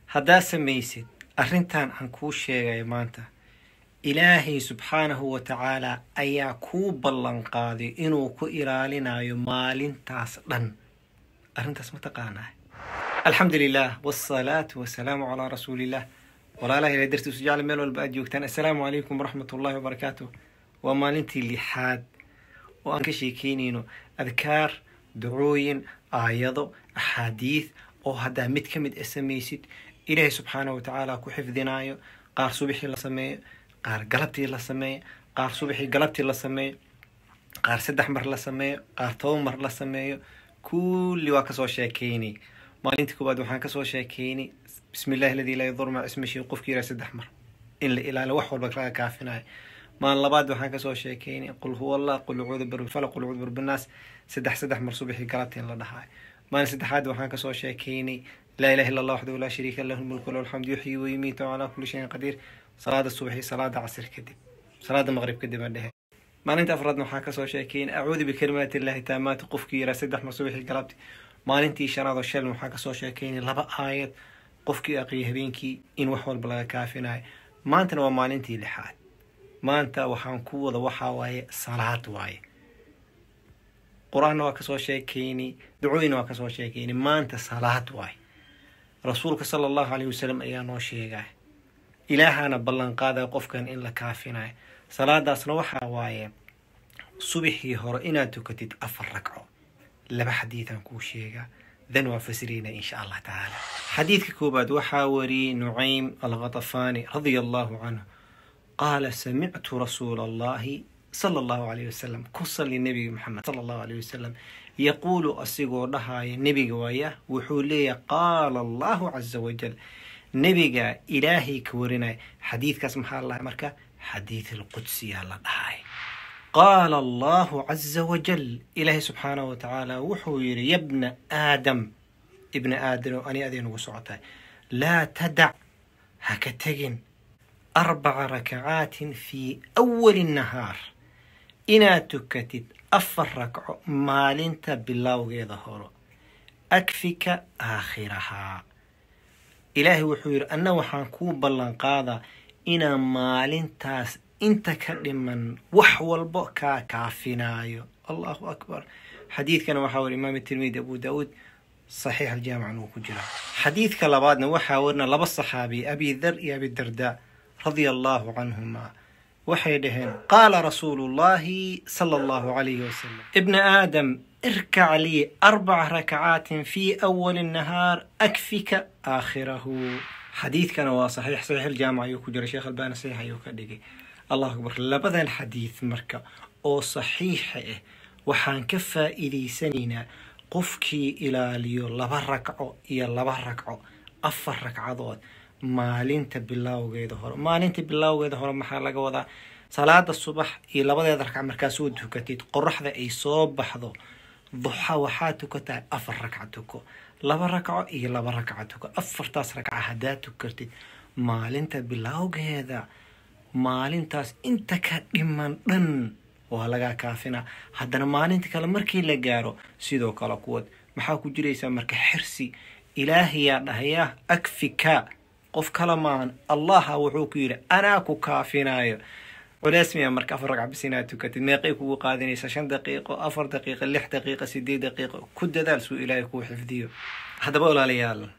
haddaad samaysid arrintan aan kuu sheegaya maanta ilaahay subxaanahu wa tacaalaa ayaa kuu ballan qaaday inuu ku ilaalinayo maalintaas dhan arrintaas ma taqaanaa alxamdu lilah wsalaatu wasalaamu calaa rasuuliillah walaalaha ilahay dartiisu jecla meel walba aad joogtaan assalaamu calaykum waraxmat ullahi wabarakaatu waa maalintii lixaad oo aan ka sheekeynayno adkaar ducooyin aayado axaadiid oo haddaa mid ka mid a samaysid ilaahay subxaanahu wa tacaala ku xifdinaayo qaar subaxii la sameeyo qaar galabtii la sameeyo qaar subaxii galabtii la sameeyo qaar saddex mar la sameeyo qaar toban mar la sameeyo kulli waa kasoo sheekeynay maalintii koowaad waxaan kasoo sheekeynay bismi illahi aladii laa yadur maca ismihi qofki yiraha saddex mar in la ilaaliyo wax walba laga kaafinayo maalin labaad waxaan kasoo sheekeynay qul huwa allah qul ucuudu birbilfalaq qul ucuudu birbinaas saddex saddex mar subaxii galabtii in la dhahayo maalin saddexaad waxaan kasoo sheekeynay laa ilaha illa allah waxdahu laa shariika lahu lmulku lahu alxamdu yuxyi wayumiitu calaa kulli shayin qadiir salaada subaxi salaada casir kadib salaada maqrib kadib aan dhehe maalinta afraadna waxaan kasoo sheekeynay acuudu bikalimaati illahi taamaati qofkii yiraa saddex mar subaxii galabti maalintii shanaad oo shalin waxaan kasoo sheekeynay laba aayad qofkii aqriya habeenkii in wax walba laga kaafinayo maantana waa maalintii lixaad maanta waxaan ku wada waxaa waaye salaad waaye qur-aanna waa kasoo sheekeynay ducooyina waa kasoo sheekeynay maanta salaad waaye rasuulka sala allahu caleyhi wasalam ayaa noo sheegay ilaahana ballan qaadaya qofkan in la kaafinayo salaadaasna waxaa waaye subaxii hore inaad tukatid afar ragco laba xadiidaan kuu sheegaa dan waa fasirayna insha allah tacaala xadiidka koobaad waxaa wariyey nucaym alkhatafaani radia allahu canhu qaala samictu rasuula allahi sala allahu calayh wasalam ku sali nebiga maxamed sala allahu calayh wasalam yaquulu asigoo dhahaya nebiga waaya wuxuu leeyahay qaala allahu casa wajal nebiga ilaahay ka warinaya xadiidkaas maxaa la dhahay marka xadiid alqudsiyaa la dhahay qaala allahu caza wajal ilaahay subxaanahu watacaala wuxuu yidhi yabna aadam ibna aadam ani aday nagu socotahay laa tadac ha ka tegin arbaca rakacaatin fii awali nahaar inaad tukatid afar ragco maalinta bilowgeeda horo akfika aakhirahaa ilaahay wuxuu yidhi anna waxaan kuu ballan qaadaa inaan maalintaas inta ka dhiman wax walbo kaa kaafinaayo allahu akbar xadiidkana waxaa wari imaam tirmidi abu daauud saxiix aljaamicna uu ku jira xadiidka labaadna waxaa warina laba saxaabi abi dhar iyo abi darda radia allahu canhuma waxay dhaheen qaala rasuulu llahi sala allahu calayhi wasalam ibna aadam irkac lii arbaca rakacaatin fii awali nahaar akfika aakhirahu xadiidkana waa saxiix saxiix aljaamic ayuu ku jira sheekh albani saxiix ayuu ka dhigay allahu akbar labadan xadiid marka oo saxiixa ah waxaan ka faa'iidaysanaynaa qofkii ilaaliyo laba ragco iyo laba ragco afar ragcadood maalinta bilowgeeda hore maalinta bilowgeeda hore maxaa laga wadaa salaada subax iyo labadeeda ragca markaa soo tukatid qoraxda ay soo baxdo duxa waxaa tukataa afar ragca tuko laba ragco iyo laba ragca tuko afartaas ragca haddaad tukatid maalinta bilowgeeda maalintaas inta ka dhiman dhan waa lagaa kaafinaa haddana maalinta kale markii la gaaro sidoo kale kuwad maxaa ku jiraysaa marka xirsi ilaahayaa dhahayaa akfika qof kale maahan allaha wuxuu ku yidhi anaa ku kaafinayo culeys miya marka afar ragca bis inaad tukatid meeqay kugu qaadanaysa shan daqiiqo afar daqiiqo lix daqiiqo sideed daqiiqo ku dadaal suu ilaahay kuu xifdiyo haddaba walaalayaal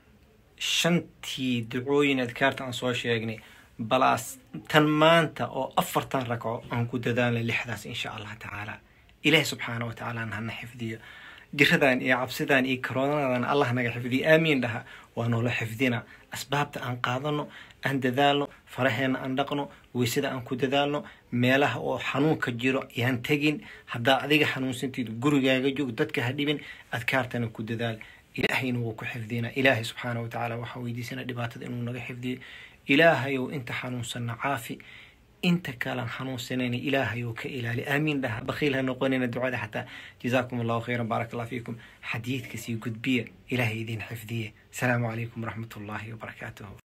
shantii ducooyin adkaarta aan soo sheegnay balaas tan maanta oo afartan ragco aan ku dadaalnay lixdaas insha allah tacaala ilaahi subxaana wa tacaala hana xifdiyo jiradan iyo cabsidan iyo karoonadan allah naga xifdiyo aamiin dhaha waa noola xifdina asbaabta aan qaadano aan dadaalno faraheena aan dhaqno weysada aan ku dadaalno meelaha oo xanuunka jiro yaan tegin haddaa adiga xanuunsantiid gurigaaga joog dadka ha dhibin adkaartana ku dadaal ilaahayna wuu ku xifdina ilaahay subxaana wa tacaala waxaa weydiisana dhibaatada inuu naga xifdiyo ilaahayow inta xanuunsanna caafi inta kalan xanuunsanayna ilaahayow ka ilaali aamiin dhaha bakhiil ha noqonayna ducada xataa jazaakum allahu khayran baarak allah fiikum xadiidka sii gudbiya ilaahay idin xifdiye asalaamu calaykum waraxmat ullaahi wabarakaatuhu